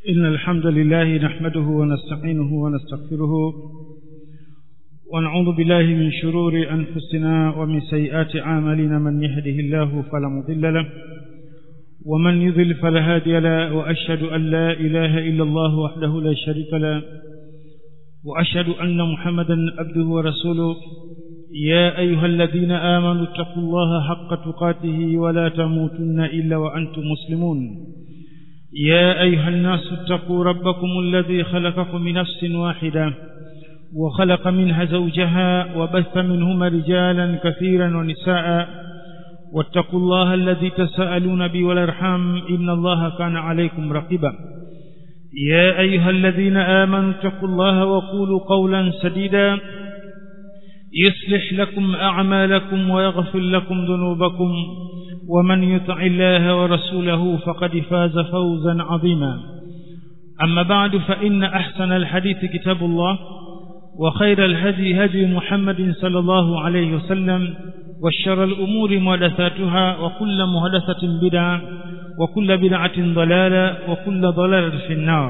إن الحمد لله نحمده ونستعينه ونستغفره ونعوذ بالله من شرور أنفسنا ومن سيئات أعمالنا من يهده الله فلا مضل له ومن يضل فلا هادي له وأشهد أن لا إله إلا الله وحده لا شريك له وأشهد أن محمدا عبده ورسوله يا أيها الذين آمنوا اتقوا الله حق تقاته ولا تموتن إلا وأنتم مسلمون يا أيها الناس اتقوا ربكم الذي خلقكم من نفس واحدة وخلق منها زوجها وبث منهما رجالا كثيرا ونساء واتقوا الله الذي تساءلون به والارحام إن الله كان عليكم رقيبا يا أيها الذين آمنوا اتقوا الله وقولوا قولا سديدا يصلح لكم أعمالكم ويغفر لكم ذنوبكم ومن يطع الله ورسوله فقد فاز فوزا عظيما أما بعد فإن أحسن الحديث كتاب الله وخير الهدي هدي محمد صلى الله عليه وسلم وشر الأمور محدثاتها وكل محدثة بدعة وكل بدعة ضلالة وكل ضلالة في النار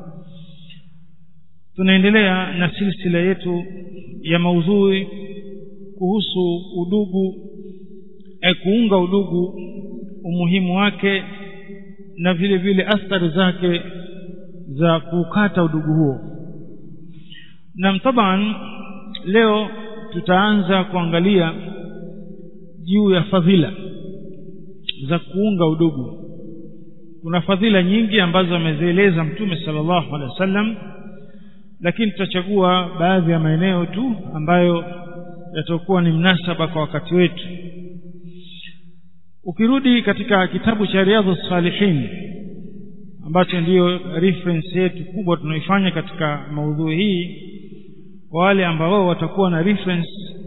tunaendelea na silsila yetu ya maudhui kuhusu udugu e kuunga udugu umuhimu wake na vile vile athari zake za kukata udugu huo na taban leo tutaanza kuangalia juu ya fadhila za kuunga udugu kuna fadhila nyingi ambazo amezieleza mtume sallallahu alaihi wasallam lakini tutachagua baadhi ya maeneo tu ambayo yatakuwa ni mnasaba kwa wakati wetu ukirudi katika kitabu cha riadhu salihin ambacho ndiyo reference yetu kubwa tunaoifanya katika maudhui hii kwa wale ambao watakuwa na reference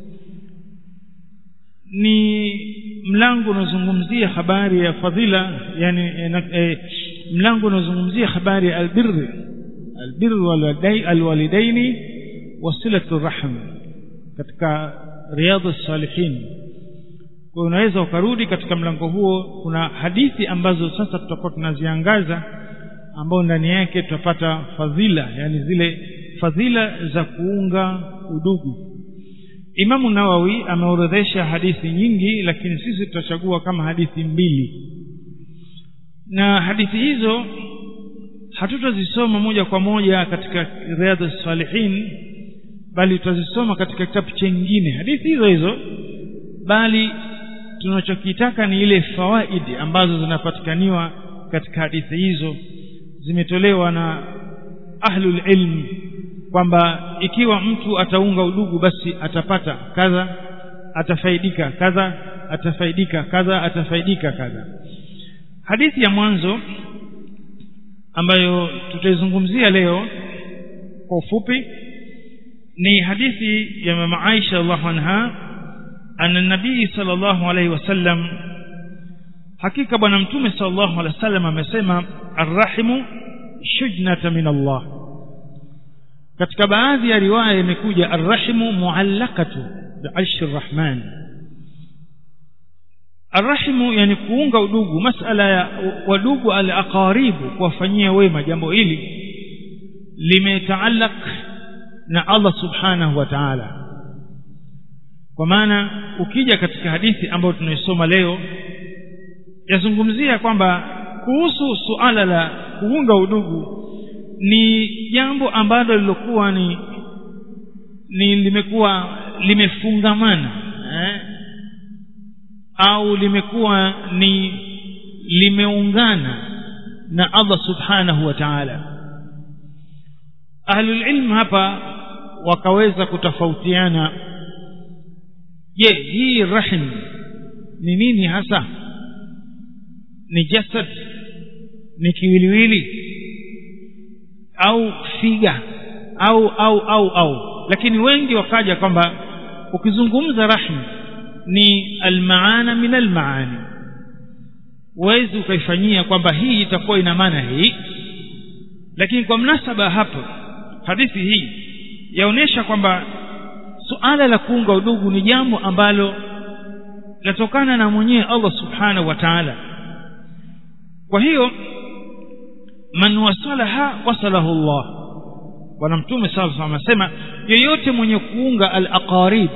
ni mlango unaozungumzia habari ya fadhila yani e, mlango unaozungumzia habari ya albirri albirru alwalidaini wasilatu rahm katika riadhu salihin kwa unaweza ukarudi katika mlango huo kuna hadithi ambazo sasa tutakuwa tunaziangaza ambao ndani yake tutapata fadhila yani zile fadhila za kuunga udugu Imamu Nawawi ameorodhesha hadithi nyingi lakini sisi tutachagua kama hadithi mbili na hadithi hizo hatutazisoma moja kwa moja katika riadha salihin bali tutazisoma katika kitabu chengine hadithi hizo hizo bali tunachokitaka ni ile fawaidi ambazo zinapatikaniwa katika hadithi hizo zimetolewa na ahlul ilm kwamba ikiwa mtu ataunga udugu basi atapata kadha atafaidika kadha atafaidika kadha atafaidika kadha hadithi ya mwanzo ambayo tutaizungumzia leo kwa ufupi ni hadithi ya mama Aisha radhiallahu anha anna nabii sallallahu alaihi wasallam hakika bwana mtume sallallahu alaihi wasallam amesema arrahimu shujnata min Allah katika baadhi ya riwaya imekuja arrahimu muallakatu bi'arshi arrahman arrahimu yani kuunga udugu masala ya wadugu alaqaribu kuwafanyia wema jambo hili limetaallak na Allah subhanahu wa ta'ala kwa maana ukija katika hadithi ambayo tunaisoma leo yazungumzia kwamba kuhusu suala la kuunga udugu ni jambo ambalo lilokuwa ni ni limekuwa limefungamana eh? au limekuwa ni limeungana na Allah subhanahu wa ta'ala ahlul ilm hapa wakaweza kutofautiana je hii rahim ni nini hasa ni jasad ni kiwiliwili au figa au au au au lakini wengi wakaja kwamba ukizungumza rahim ni almaana min almaani uwezi ukaifanyia kwamba hii itakuwa ina maana hii lakini kwa mnasaba hapo hadithi hii yaonesha kwamba suala la kuunga udugu ni jambo ambalo latokana na mwenyewe Allah subhanahu wa ta'ala kwa hiyo man wasalaha wasalahu Allah bwana mtume sallallahu alaihi wasallam anasema yeyote mwenye kuunga al-aqarib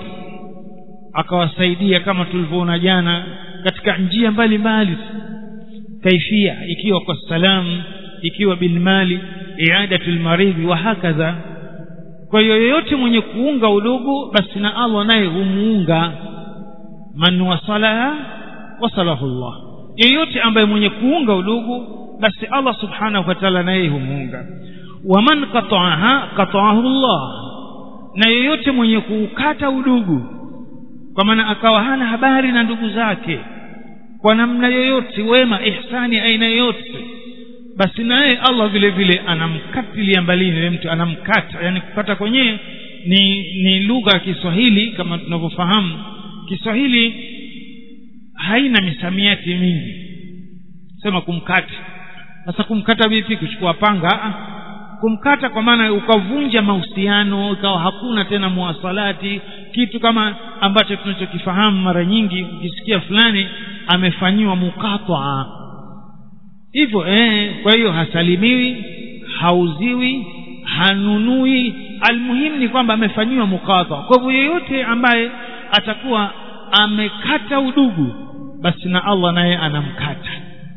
akawasaidia kama tulivyoona jana katika njia mbalimbali kaifia ikiwa kwa salamu ikiwa bilmali iadatul maridhi wa hakadha kwa hiyo yeyote mwenye kuunga udugu basi na Allah naye humuunga man wasalaha wasalahu Allah yeyote ambaye mwenye kuunga udugu basi Allah subhanahu wa ta'ala naye humuunga waman qata'aha qata'ahu Allah na yeyote mwenye kuukata udugu kwa maana akawa hana habari na ndugu zake kwa namna yoyote wema ihsani aina yoyote basi naye Allah vile vile anamkatilia mbalini yule mtu anamkata yani kukata kwenyewe ni ni lugha ya Kiswahili kama tunavyofahamu Kiswahili haina misamiati mingi sema kumkata sasa kumkata vipi kuchukua panga kumkata kwa maana ukavunja mahusiano ikawa hakuna tena muwasalati kitu kama ambacho tunachokifahamu mara nyingi ukisikia fulani amefanyiwa mukatwa hivyo eh kwa hiyo hasalimiwi hauziwi hanunui almuhimu ni kwamba amefanyiwa mukatwa kwa hivyo yeyote ambaye atakuwa amekata udugu basi na Allah naye anamkata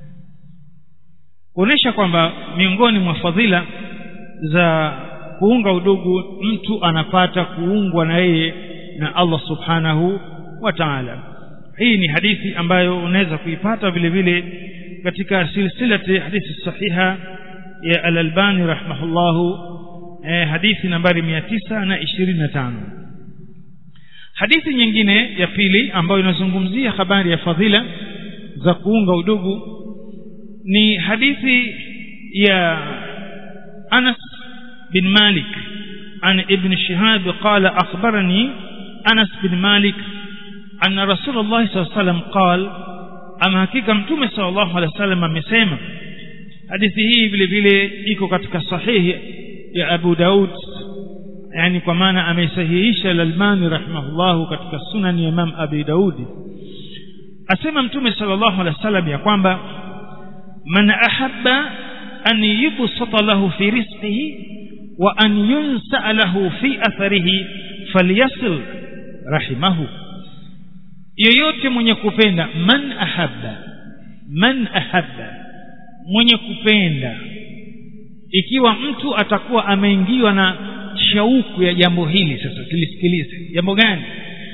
kuonesha kwamba miongoni mwa fadhila za kuunga udugu mtu anapata kuungwa na yeye na Allah subhanahu wa ta'ala hii ni hadithi ambayo unaweza kuipata vile vile katika silsilati hadithi sahiha ya al-Albani rahimahullahu eh, hadithi nambari 925 hadithi nyingine ya pili ambayo inazungumzia habari ya fadhila za kuunga udugu ni hadithi ya Anas bin Malik عن ابن شهاب قال أخبرني أنس بن مالك أن رسول الله صلى الله عليه وسلم قال أما حقيقة متومة صلى الله عليه وسلم amesema hadithi hii vile vile iko katika sahihi ya Abu Daud yani kwa maana ameisahihisha al-Albani rahimahullah katika sunan ya Imam Abi Daud asema mtume sallallahu alaihi wasallam ya kwamba man ahabba an yubsata lahu fi rizqihi wa an yunsa lahu fi atharihi falyasil rahimahu yeyote mwenye kupenda man ahabba man ahabba mwenye kupenda ikiwa mtu atakuwa ameingiwa na shauku ya jambo hili sasa tulisikilize jambo gani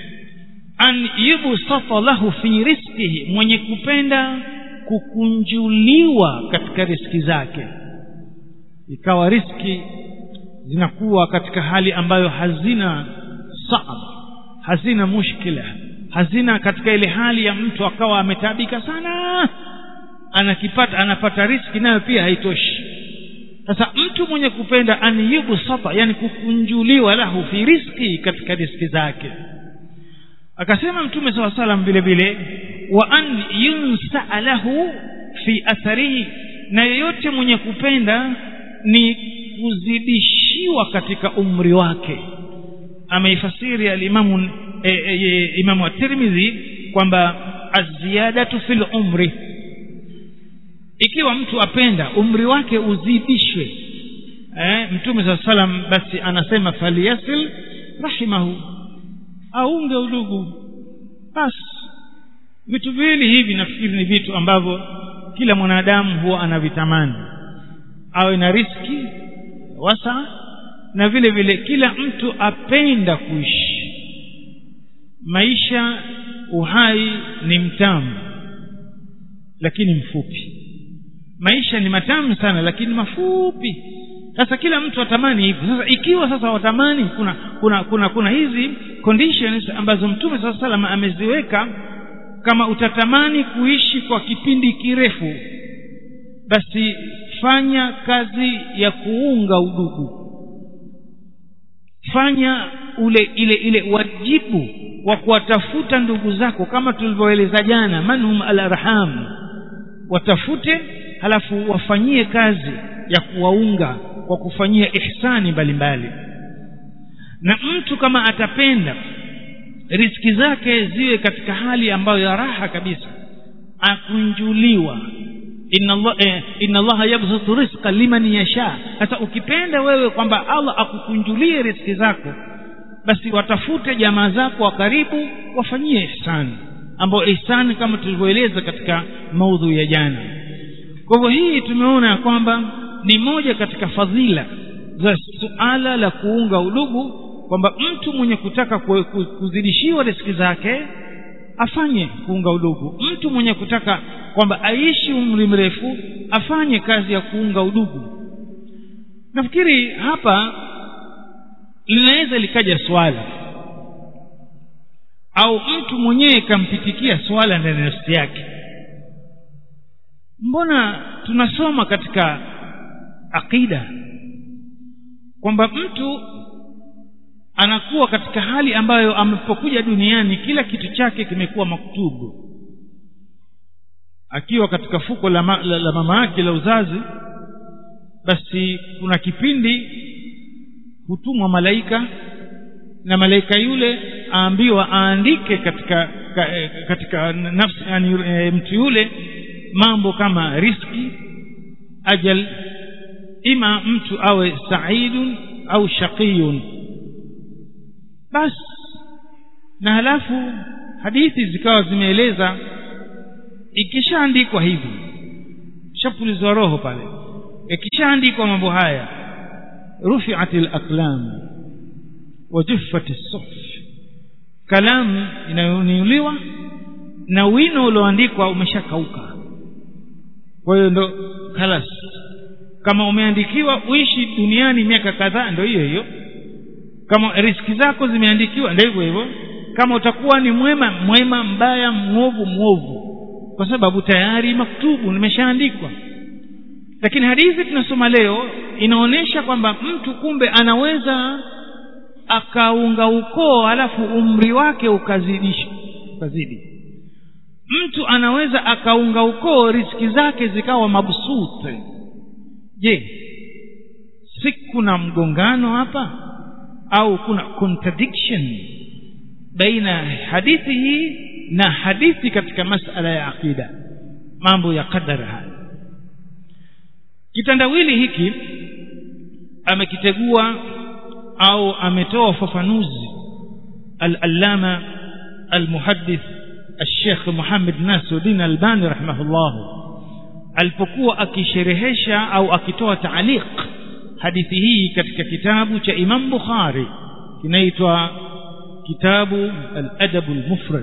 an yubsata lahu fi rizqihi mwenye kupenda kukunjuliwa katika riski zake ikawa riski zinakuwa katika hali ambayo hazina saab hazina mushkila hazina katika ile hali ya mtu akawa ametabika sana anakipata anapata riski nayo pia haitoshi sasa mtu mwenye kupenda an yubsata yani kukunjuliwa lahu fi riski katika riski zake akasema mtume saw salam vile vile wa an yunsa lahu fi atharihi na yeyote mwenye kupenda ni kuzidishiwa katika umri wake ameifasiri alimamu e, e, imamu at-Tirmidhi kwamba aziyadatu fil umri ikiwa mtu apenda umri wake uzidishwe eh, mtume saa salam basi anasema faliyasil rahimahu aunge udugu basi vitu viwili hivi nafikiri ni vitu ambavyo kila mwanadamu huwa anavitamani awe na riski wasa na vile vile kila mtu apenda kuishi maisha uhai ni mtamu lakini mfupi maisha ni matamu sana lakini mafupi sasa kila mtu atamani hivyo sasa ikiwa sasa watamani kuna kuna kuna kuna hizi conditions ambazo mtume saa salam ameziweka kama utatamani kuishi kwa kipindi kirefu basi fanya kazi ya kuunga udugu fanya ule ile ile wajibu wa kuwatafuta ndugu zako kama tulivyoeleza jana manhum alarham watafute halafu wafanyie kazi ya kuwaunga kwa kufanyia ihsani mbalimbali na mtu kama atapenda riski zake ziwe katika hali ambayo ya raha kabisa akunjuliwa inna Allah eh, inna Allah yabsutu rizqa liman yasha sasa ukipenda wewe kwamba Allah akukunjulie riziki zako basi watafute jamaa zako wa karibu wafanyie ihsani ambao ihsani kama tulivyoeleza katika maudhu ya jana kwa hivyo hii tumeona ya kwamba ni moja katika fadhila za suala la kuunga udugu kwamba mtu mwenye kutaka kuzidishiwa riziki zake afanye kuunga udugu mtu mwenye kutaka kwamba aishi umri mrefu afanye kazi ya kuunga udugu nafikiri hapa linaweza likaja swala au mtu mwenyewe kampitikia swala ndani ya nafsi yake mbona tunasoma katika aqida kwamba mtu anakuwa katika hali ambayo amepokuja duniani kila kitu chake kimekuwa maktubu akiwa katika fuko la, ma, la, la mama yake la uzazi basi kuna kipindi hutumwa malaika na malaika yule aambiwa aandike katika ka, katika nafsi yani e, mtu yule mambo kama riski ajal ima mtu awe saidun au shaqiyun basi na halafu hadithi zikawa zimeeleza ikishaandikwa hivi shapulizwa roho pale ikishaandikwa mambo haya rufiat alaqlam wa juffat as-suhuf kalamu inayoniuliwa na wino ulioandikwa umeshakauka kwa hiyo ndo kalas kama umeandikiwa uishi duniani miaka kadhaa ndo hiyo hiyo kama riski zako zimeandikiwa ndio hivyo hivyo kama utakuwa ni mwema mwema mbaya mwovu mwovu kwa sababu tayari maktubu nimeshaandikwa lakini hadithi tunasoma leo inaonyesha kwamba mtu kumbe anaweza akaunga ukoo alafu umri wake ukazidishwa ukazidi mtu anaweza akaunga ukoo riski zake zikawa mabsute je si kuna mgongano hapa au kuna contradiction baina hadithi hii na hadithi katika masala ya aqida mambo ya qadar haya kitandawili hiki amekitegua au ametoa ufafanuzi al-allama al-muhaddith الشيخ محمد ناصر الدين الباني رحمه الله alipokuwa akisherehesha au akitoa taaliq hadithi hii katika kitabu cha Imam Bukhari kinaitwa kitabu al-adab al-mufrad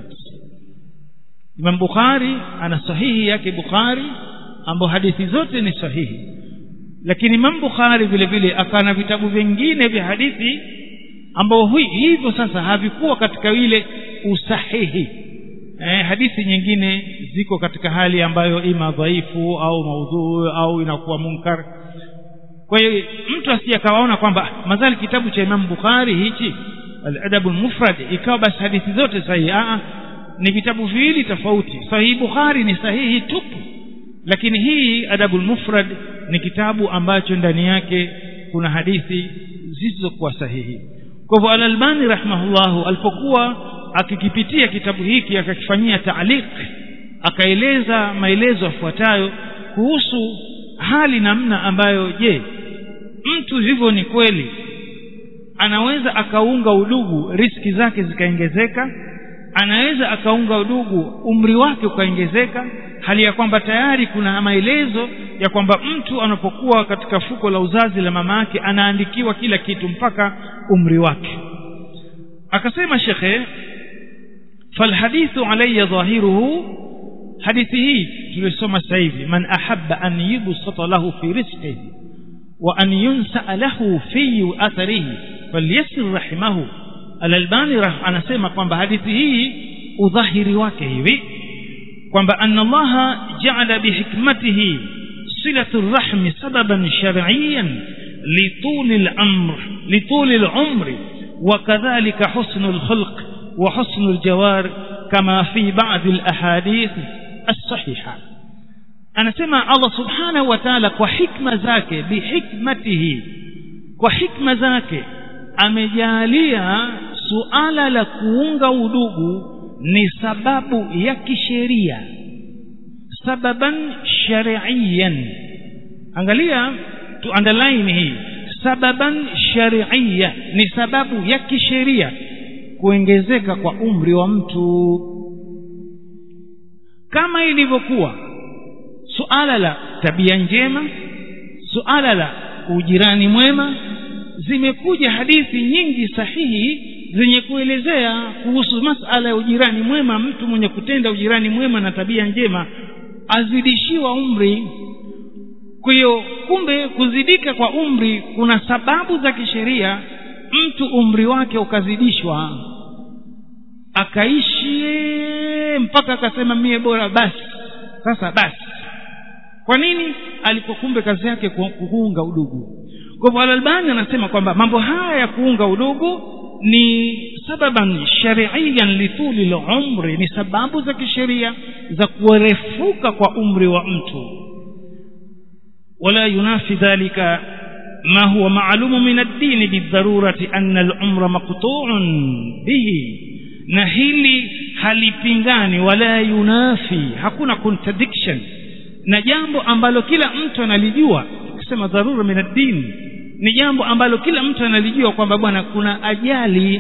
Imam Bukhari ana sahihi yake Bukhari ambapo hadithi zote ni sahihi lakini Imam Bukhari vile vile akana vitabu vingine vya hadithi ambao hivyo sasa havikuwa katika ile usahihi eh, hadithi nyingine ziko katika hali ambayo ima dhaifu au maudhu au inakuwa munkar kwa hiyo mtu asije akawaona kwamba madhali kitabu cha Imam Bukhari hichi al-adab al-mufrad ikawa basi hadithi zote sahihi a ni vitabu viwili tofauti sahihi Bukhari ni sahihi tupu lakini hii adabul mufrad ni kitabu ambacho ndani yake kuna hadithi zisizokuwa sahihi kwa hivyo al-Albani rahimahullahu alipokuwa akikipitia kitabu hiki akakifanyia taaliq akaeleza maelezo yafuatayo kuhusu hali namna ambayo je mtu hivyo ni kweli anaweza akaunga udugu riski zake zikaongezeka anaweza akaunga udugu umri wake ukaongezeka hali ya kwamba tayari kuna maelezo ya kwamba mtu anapokuwa katika fuko la uzazi la mama yake anaandikiwa kila kitu mpaka umri wake akasema shekhe falhadithu alayya dhahiruhu hadithi hii tulisoma sasa hivi man ahabba an yubsata lahu fi rizqihi wa an yunsa lahu fi atharihi falyasir rahimahu al-albani anasema kwamba hadithi hii udhahiri wake hivi kwamba anna Allah ja'ala bihikmatihi silatu rahmi sababan shar'iyyan litul al-amr litul al-umr وكذلك حسن الخلق وحسن الجوار كما في بعض الأحاديث الصحيحة anasema Allah subhanahu wa ta'ala kwa hikma zake bihikmatihi kwa hikma zake amejalia suala la kuunga udugu ni sababu ya kisheria sababan shari'iyan angalia tu underline hii sababan shari'iyya ni sababu ya kisheria kuongezeka kwa umri wa mtu kama ilivyokuwa suala la tabia njema suala la ujirani mwema zimekuja hadithi nyingi sahihi zenye kuelezea kuhusu masala ya ujirani mwema mtu mwenye kutenda ujirani mwema na tabia njema azidishiwa umri kwa hiyo kumbe kuzidika kwa umri kuna sababu za kisheria mtu umri wake ukazidishwa akaishi mpaka akasema mie bora basi sasa basi kwa nini alikuwa kumbe kazi yake kuunga udugu kwa hivyo alalbani anasema kwamba mambo haya ya kuunga udugu ni sababan shariiyan lituli lumri ni sababu za kisheria za kurefuka kwa umri wa mtu ولا ينافي ذلك ما هو معلوم من الدين بالضرورة أن العمر مقطوع به na hili halipingani wala yunafi hakuna contradiction na jambo ambalo kila mtu analijua kusema dharura min ad-din ni jambo ambalo kila mtu analijua kwamba bwana kuna ajali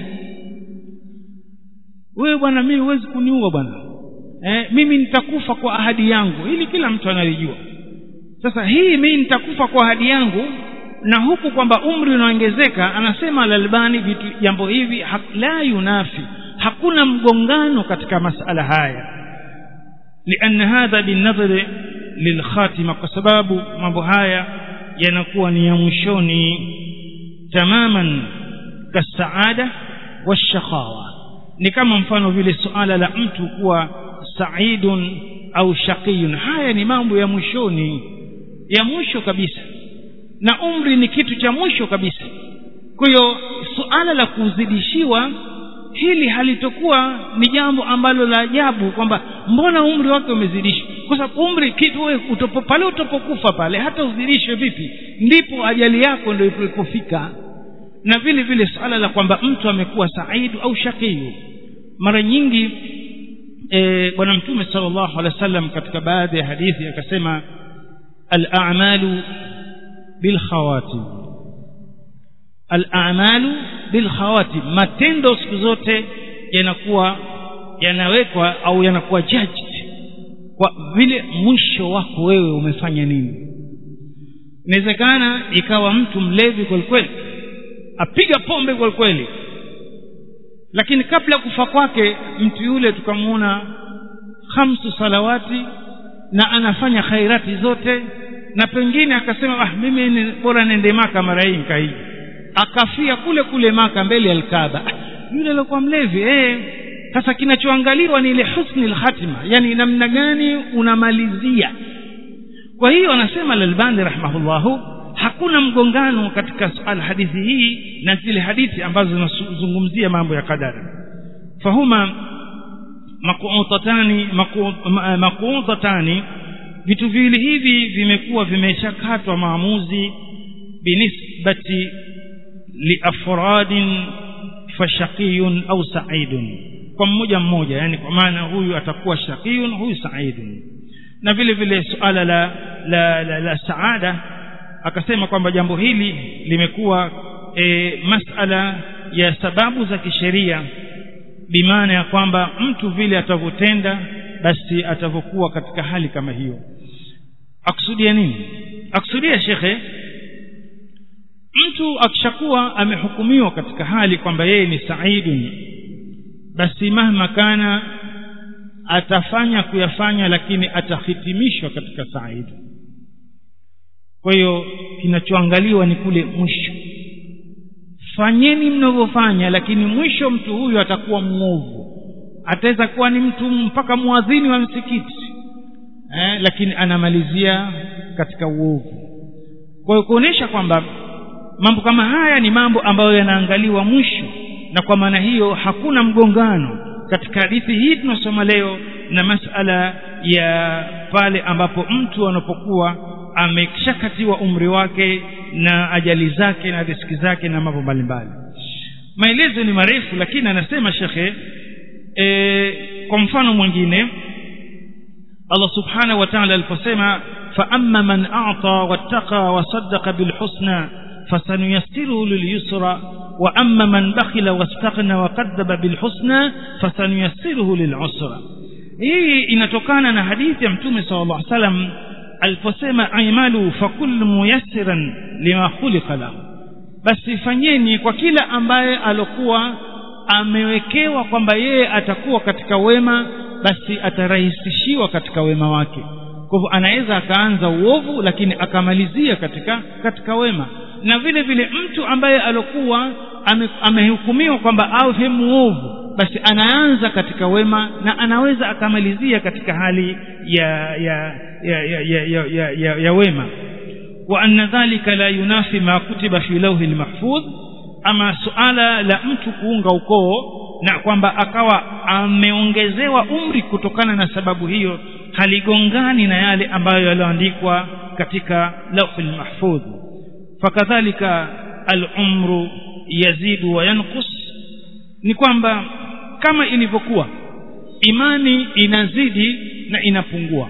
wewe bwana mimi huwezi kuniua bwana eh, mimi nitakufa kwa ahadi yangu hili kila mtu analijua sasa hii mimi nitakufa kwa ahadi yangu na huku kwamba umri unaongezeka anasema alalbani vitu jambo hivi ha, la yunafi hakuna mgongano katika masala haya lianna hadha binadhari lilkhatima kwa sababu mambo haya yanakuwa ni ya mwishoni tamaman kasaada washaqawa ni kama mfano vile suala la mtu kuwa saidun au shaqiyun haya ni mambo ya mwishoni ya mwisho kabisa na umri ni kitu cha mwisho kabisa kwa hiyo suala la kuzidishiwa hili halitokuwa ni jambo ambalo la ajabu kwamba mbona umri wake umezidishwa kwa sababu umri kitu wewe utopo pale utopokufa pale hata uzidishwe vipi ndipo ajali yako ndio ilipofika na vile vile suala la kwamba mtu amekuwa saidu au shakiyu mara nyingi e, bwana mtume sallallahu alaihi wasallam katika baadhi ya hadithi akasema al-a'malu bil khawatim al-a'malu bil khawatim matendo siku zote yanakuwa yanawekwa au yanakuwa judged kwa vile mwisho wako wewe umefanya nini inawezekana ikawa mtu mlevi kwelikweli apiga pombe kwelikweli lakini kabla kufa kwake mtu yule tukamwona hamsu salawati na anafanya khairati zote na pengine akasema ah mimi ni bora nende maka mara hii nikaiji akafia kule kule maka mbele ya alkaaba yule alikuwa mlevi eh sasa kinachoangaliwa ni ile husni alkhatima yani namna gani unamalizia kwa hiyo anasema al-Albani rahimahullahu hakuna mgongano katika suala hadithi hii na zile hadithi ambazo zinazungumzia mambo ya kadari fahuma maqutatani maqutatani vitu viwili hivi vimekuwa vimeshakatwa maamuzi binisbati liafradin fashaqiyun au sa'idun kwa mmoja mmoja yani kwa maana huyu atakuwa shaqiyun huyu sa'idun na vile vile suala la la, la, la saada akasema kwamba jambo hili limekuwa e, masala ya sababu za kisheria bimaana ya kwamba mtu vile atavyotenda basi atavyokuwa katika hali kama hiyo akusudia nini akusudia shekhe mtu akishakuwa amehukumiwa katika hali kwamba yeye ni saidun basi mahma kana atafanya kuyafanya lakini atahitimishwa katika saidi kwa hiyo kinachoangaliwa ni kule mwisho fanyeni mnavyofanya lakini mwisho mtu huyu atakuwa mwovu ataweza kuwa ni mtu mpaka mwadhini wa msikiti eh, lakini anamalizia katika uovu kwa hiyo kuonyesha kwamba mambo kama haya ni mambo ambayo yanaangaliwa mwisho na kwa maana hiyo hakuna mgongano katika hadithi hii tunasoma leo na masala ya pale ambapo mtu anapokuwa ameshakatiwa umri wake na ajali zake na riski zake na mambo mbalimbali maelezo ni marefu lakini anasema shekhe e, kwa mfano mwingine Allah subhanahu wa ta'ala aliposema فأما من أعطى واتقى وصدق بالحسنى فسنيسره لليسرى وأما من بخل واستغنى وكذب بالحسنى فسنيسره للعسرى hii inatokana na hadithi ya mtume sallallahu alaihi wasallam aliposema aimalu fakul muyassiran lima khuliqa lahu basi fanyeni kwa kila ambaye alokuwa amewekewa kwamba yeye atakuwa katika wema basi atarahisishiwa katika wema wake kwa hivyo anaweza akaanza uovu lakini akamalizia katika katika wema na vile vile mtu ambaye alokuwa ame, amehukumiwa kwamba awe muovu basi anaanza katika wema na anaweza akamalizia katika hali ya ya ya ya, ya, ya, ya, ya, ya wema wa anna dhalika la yunafi ma kutiba fi lawhi lmahfudh ama suala la mtu kuunga ukoo na kwamba akawa ameongezewa umri kutokana na sababu hiyo haligongani na yale ambayo yaliyoandikwa katika lawhi lmahfudh fakadhalika alumru yazidu wa yanqus ni kwamba kama ilivyokuwa imani inazidi na inapungua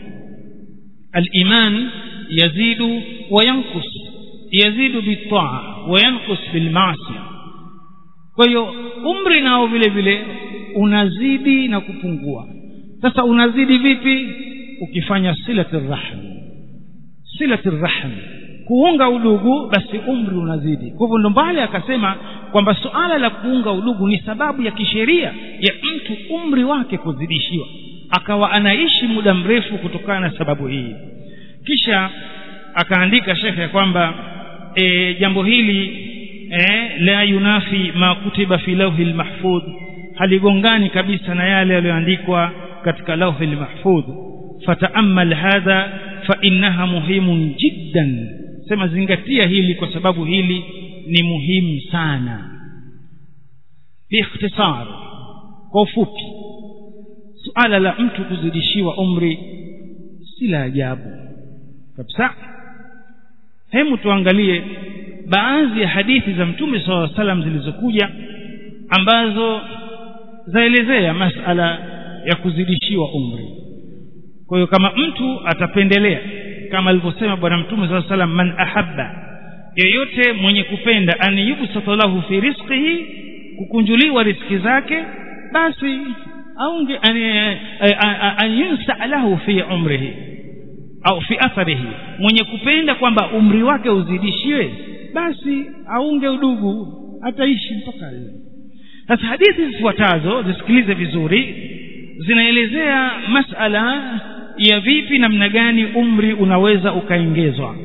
aliman yazidu wa yanqus yazidu bitaa wa yanqus bilmaasiya kwa hiyo umri nao vile vile unazidi na kupungua sasa unazidi vipi ukifanya silati rahm silati rahm kuunga udugu basi umri unazidi kwa hivyo ndo mbali akasema kwamba suala la kuunga udugu ni sababu ya kisheria ya mtu umri wake kuzidishiwa akawa anaishi muda mrefu kutokana na sababu hii kisha akaandika shekhe ya kwamba e, jambo hili e, la yunafi ma kutiba fi lawhi lmahfudh haligongani kabisa na yale yaliyoandikwa katika lawhi lmahfudh fataamal hadha fainnaha muhimun jiddan sema zingatia hili kwa sababu hili ni muhimu sana biikhtisar kwa ufupi suala la mtu kuzidishiwa umri si la ajabu kabisa hemu tuangalie baadhi ya hadithi za mtume saa salam zilizokuja ambazo zaelezea masala ya kuzidishiwa umri kwa hiyo kama mtu atapendelea kama alivyosema bwana mtume saa salam man ahabba yeyote mwenye kupenda an yubsata lahu fi rizqihi kukunjuliwa riziki zake basi aunge an yunsa lahu fi umrihi au fi atharihi mwenye kupenda kwamba umri wake uzidishiwe basi aunge udugu ataishi mpaka leo sasa hadithi zifuatazo zisikilize vizuri zinaelezea masala ya vipi namna gani umri unaweza ukaongezwa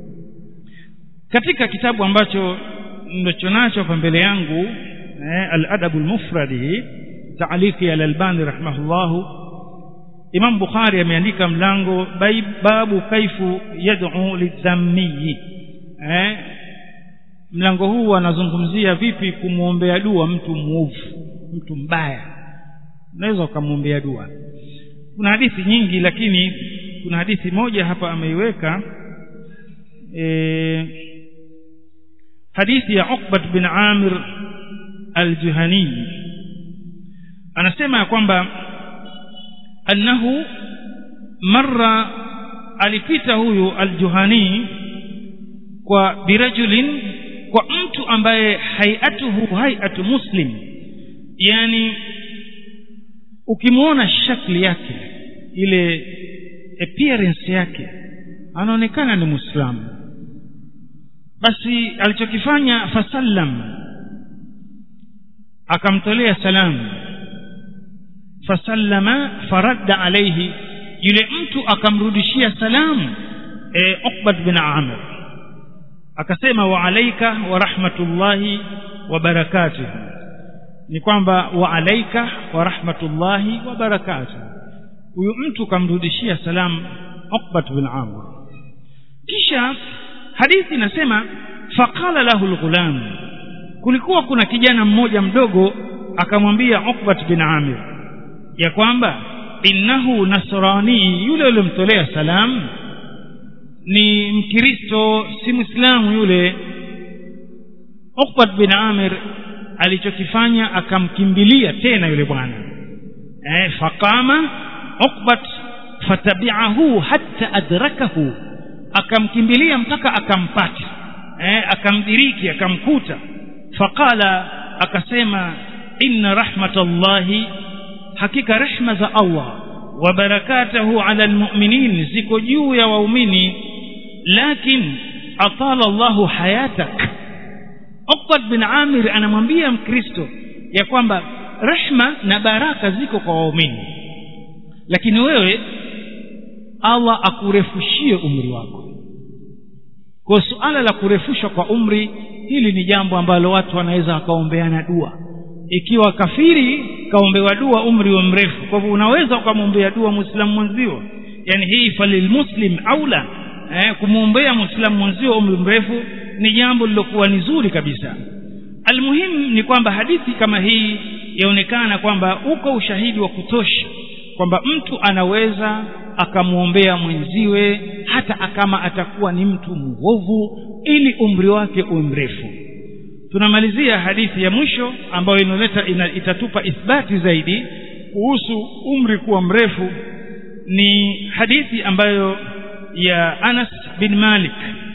katika kitabu ambacho ndicho nacho hapa mbele yangu eh, al-adabu al-mufradi taaliki ya al-albani rahimahullahu imam bukhari ameandika mlango babu kaifu yad'u lidhammiyi eh, mlango huu anazungumzia vipi kumwombea dua mtu mwovu mtu mbaya unaweza ukamwombea dua kuna hadithi nyingi lakini kuna hadithi moja hapa ameiweka e, hadithi ya Uqbat bin Amir al-Juhani anasema ya kwamba annahu marra alipita huyu al-Juhani kwa birajulin kwa mtu ambaye hayatuhu hayatu muslim yani ukimwona shakli yake ile appearance yake anaonekana ni muislamu basi alichokifanya fasallam akamtolea salamu fasallama faradda alayhi yule mtu akamrudishia salamu e, Uqbat bin Amir akasema wa alaika wa rahmatullahi wa barakatuh ni kwamba wa alaika wa rahmatullahi wa barakatuh huyu mtu kamrudishia salamu Uqbat bin Amr kisha hadithi inasema faqala lahu alghulam kulikuwa kuna kijana mmoja mdogo akamwambia Uqbat bin Amir ya kwamba innahu nasrani yule aliyomtolea salamu ni mkristo si muislamu yule Uqbat bin Amir alichokifanya akamkimbilia tena yule bwana eh faqama Uqbat fatabi'ahu hatta adrakahu akamkimbilia mpaka akampata eh, akamdiriki akamkuta faqala akasema inna rahmatallahi hakika rehma za Allah wa barakatuhu ala almu'minin ziko juu ya waumini lakin atala Allahu hayatak Uqbad bin Amir anamwambia Mkristo ya kwamba rehma na baraka ziko kwa waumini lakini wewe Allah akurefushie umri wako kwa suala la kurefushwa kwa umri hili ni jambo ambalo watu wanaweza wakaombeana dua ikiwa kafiri kaombewa dua umri wa mrefu kwa hivyo unaweza ukamwombea dua muislamu mwenzio yani hii falilmuslim aula eh, kumwombea muislamu mwenzio umri mrefu ni jambo lilokuwa ni zuri kabisa almuhimu ni kwamba hadithi kama hii yaonekana kwamba uko ushahidi wa kutosha kwamba mtu anaweza akamwombea mwenziwe hata kama atakuwa ni mtu mwovu ili umri wake uwe mrefu tunamalizia hadithi ya mwisho ambayo inoleta ina, itatupa ithbati zaidi kuhusu umri kuwa mrefu ni hadithi ambayo ya Anas bin Malik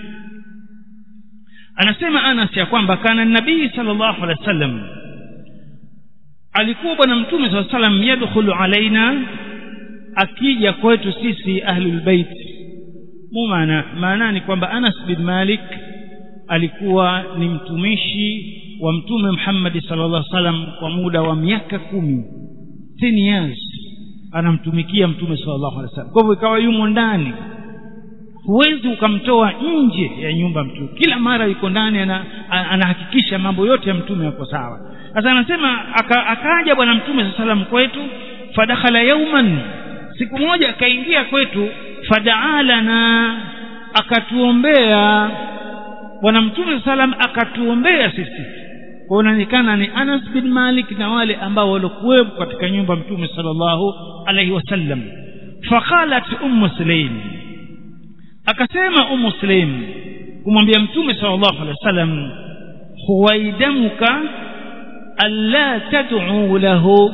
anasema Anas ya kwamba kana nabii sallallahu alaihi wasallam alikuwa bwana mtume sallallahu alaihi wasallam yadkhulu alaina akija kwetu sisi ahlul bait maana maana ni kwamba Anas bin Malik alikuwa ni mtumishi wa mtume Muhammad sallallahu alaihi wasallam kwa muda wa miaka kumi 10 years anamtumikia mtume sallallahu alaihi wasallam kwa hivyo ikawa yumo ndani huwezi ukamtoa nje ya nyumba mtume kila mara yuko ndani anahakikisha mambo yote ya mtume yako sawa sasa anasema aka, akaja bwana mtume sallallahu alaihi wasallam kwetu fadakhala yauman siku moja akaingia kwetu fadaalana akatuombea bwana mtume salam akatuombea sisi kuonekana ni Anas bin Malik na wale ambao walikuwepo katika nyumba mtume sallallahu alaihi wasallam faqalat ummu sulaim akasema ummu sulaim kumwambia mtume sallallahu alaihi wasallam huwaidamuka alla tad'u lahu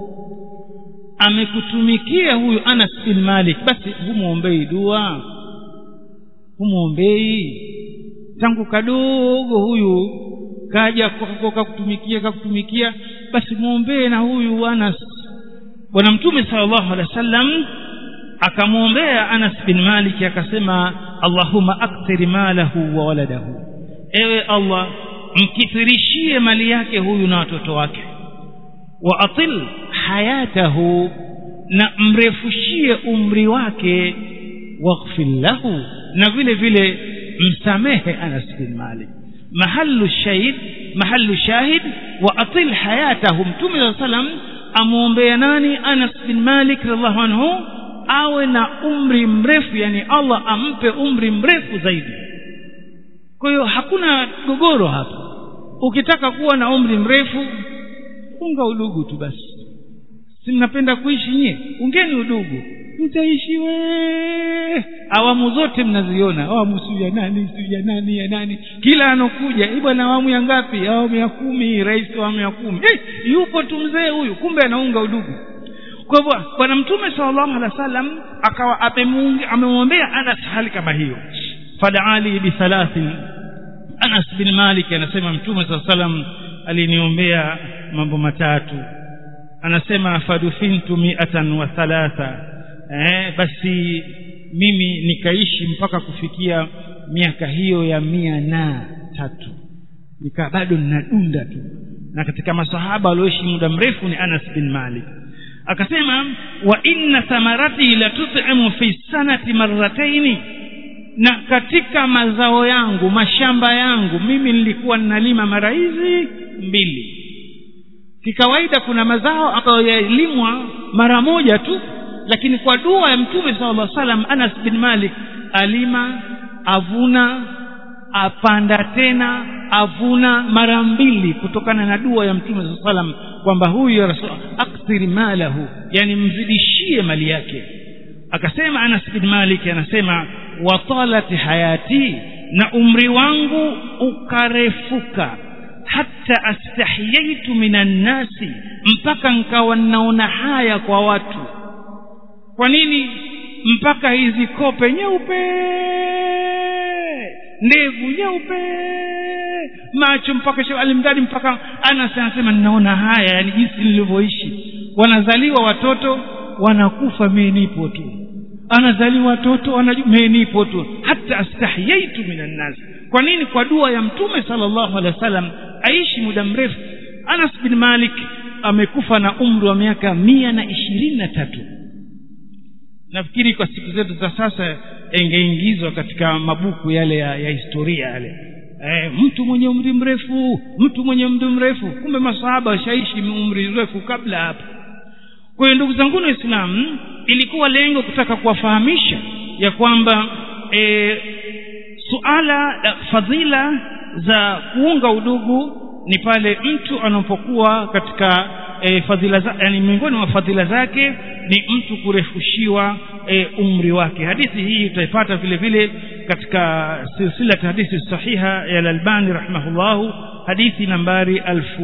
amekutumikia huyu Anas bin Malik basi humwombei dua humwombei tangu kadogo huyu kaja kakutumikia kakutumikia basi muombee na huyu Anas bwana mtume sallallahu alaihi wasallam akamwombea Anas bin Malik akasema Allahumma akthir malahu wa waladahu ewe Allah mkithirishie mali yake huyu na watoto wake wa atil hayatahu na mrefushie umri wake waghfir lahu na vile vile msamehe Anas bin Malik mahallu shahid mahallu shahid wa atil hayatahu mtume wa sallam amwombea nani Anas bin Malik radhiallahu anhu awe na umri mrefu yani Allah ampe umri mrefu zaidi kwa hiyo hakuna gogoro hapa ukitaka kuwa na umri mrefu unga udugu tu basi si mnapenda kuishi nyie ungeni udugu mtaishi we awamu zote mnaziona awamu siu ya nani siu ya nani ya nani kila anokuja hii bwana awamu ya ngapi awamu ya kumi rais wa awamu ya kumi hey, yupo tu mzee huyu kumbe anaunga udugu kwa hivyo bwana mtume sallallahu alaihi wasallam akawa amemwombea Anas hali kama hiyo fadaali bithalathin Anas bin Malik anasema mtume sallallahu alaihi wasallam aliniombea mambo matatu anasema fadufintu mi'atan wa thalatha eh, basi mimi nikaishi mpaka kufikia miaka hiyo ya mia na tatu nikaa bado ninadunda tu na katika masahaba walioishi muda mrefu ni Anas bin Malik akasema wa inna thamarati la tut'imu fi sanati marrataini na katika mazao yangu mashamba yangu mimi nilikuwa ninalima mara hizi mbili kikawaida kuna mazao ambayo yalimwa mara moja tu lakini kwa dua ya mtume sallallahu alaihi wasallam Anas bin Malik alima avuna apanda tena avuna mara mbili kutokana na dua ya mtume sallallahu alaihi wasallam kwamba huyu ya rasul akthir malahu yani mzidishie mali yake akasema Anas bin Malik anasema watalat hayati na umri wangu ukarefuka hata astahyaitu minan nasi mpaka nkawa naona haya kwa watu kwa nini mpaka hizi kope nyeupe ndevu nyeupe macho mpaka alimdadi mpaka anas anasema ninaona haya yani jinsi nilivyoishi wanazaliwa watoto wanakufa mie nipo tu anazaliwa watoto mie nipo tu hata astahyaitu minan nas kwa nini kwa dua ya mtume sallallahu alaihi wasallam aishi muda mrefu anas bin malik amekufa na umri wa miaka mia na ishirini na tatu nafikiri kwa siku zetu za sasa ingeingizwa katika mabuku yale ya, ya historia yale e, mtu mwenye umri mrefu mtu mwenye umri mrefu kumbe masahaba washaishi umri mrefu kabla hapo kwa hiyo ndugu zangu waislamu ilikuwa lengo kutaka kuwafahamisha ya kwamba e, suala la fadhila za kuunga udugu ni pale mtu anapokuwa katika e, fadhila za, yani miongoni mwa fadhila zake ni mtu kurefushiwa e, umri wake hadithi hii utaipata vile vile katika silsila hadithi sahiha ya Al-Albani rahimahullahu hadithi nambari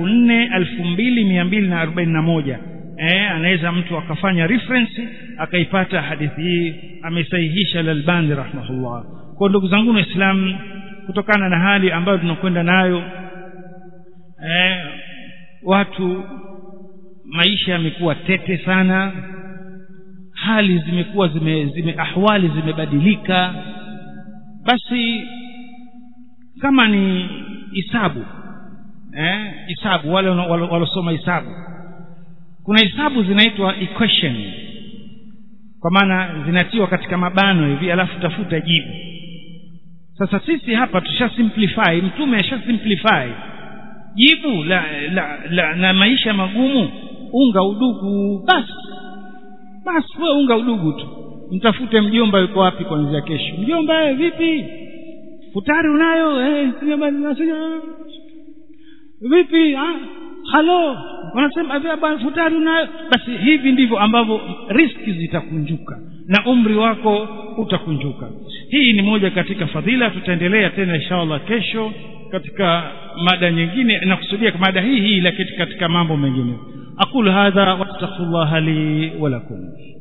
4241 eh anaweza mtu akafanya reference akaipata hadithi hii amesahihisha Al-Albani rahimahullah kwa ndugu zangu waislamu kutokana na hali ambayo tunakwenda nayo eh watu maisha yamekuwa tete sana hali zimekuwa zime, zime ahwali zimebadilika basi kama ni hisabu eh hisabu wale walosoma hisabu kuna hisabu zinaitwa equation kwa maana zinatiwa katika mabano hivi alafu tafuta jibu sasa sisi hapa tusha simplify mtume asha simplify jibu la, la, la na maisha magumu unga udugu basi basi wewe unga udugu tu mtafute mjomba yuko wapi kuanzia kesho mjomba eh, vipi futari unayo eh, vipi ah, halo wanasema bwana futari unayo basi hivi ndivyo ambavyo riski zitakunjuka na umri wako utakunjuka hii ni moja katika fadhila tutaendelea tena inshallah kesho katika mada nyingine nakusudia mada hii hii lakini katika mambo mengine aqulu hadha wastaghfirullah li wa lakum